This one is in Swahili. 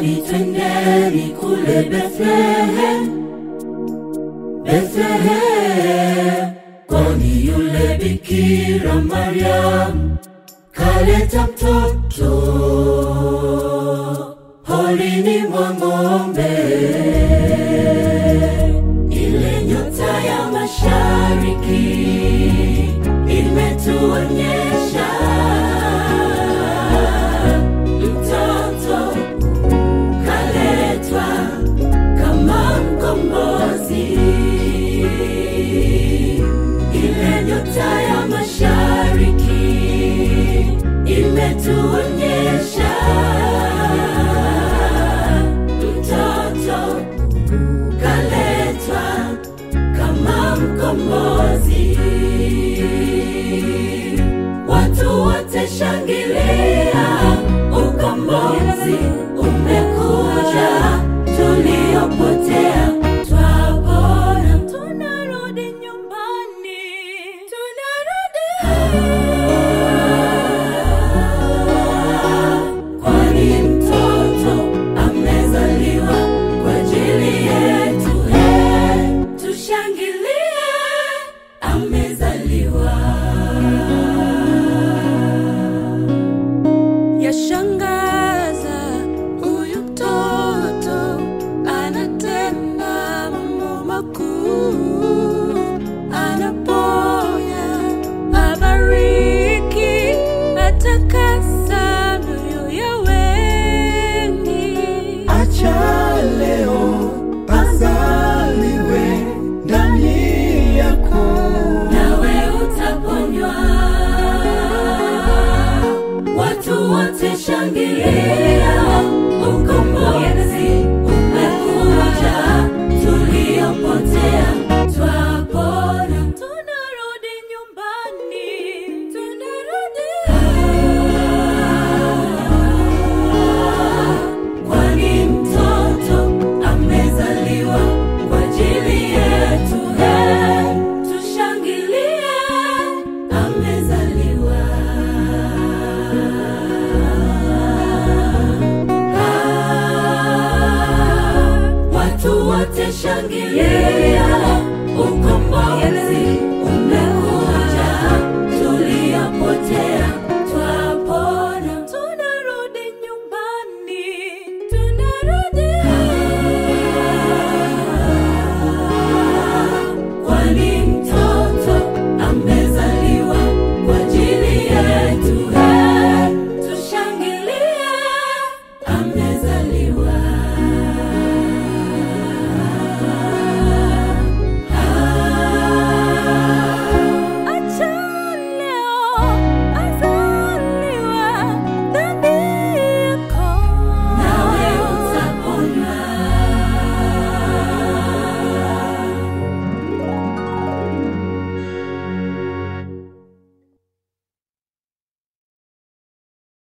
Njoni twendeni kule Bethlehem, Bethlehem, kwani yule Bikira Mariam kaleta mtoto holini mwa ng'ombe. Ile nyota ya mashariki imetuonyesha mtoto kaletwa kama mkombozi. Ile nyota ya mashariki imetuonyesha mtoto kaletwa kama mkombozi. Watu wote shangilia, ukombozi umekuja, tuliopotea twapona, tunarudi nyumbani, tunarudi kwani mtoto amezaliwa kwa ajili yetu. He, tushangilie, amezaliwa. Yashangaza huyu mtoto anatenda mambo makuu, anaponya, abariki, atakasa mioyo ya wengi. Acha leo azaliwe ndani yako. nawe utaponywa. Watu wote shangilia, ukombozi umekuja, tuliopotea twapona, tunarudi nyumbani, tunarudi kwani mtoto amezaliwa kwa ajili yetu. He, tushangilie, amezaliwa. Ah, Watu wote shangilie,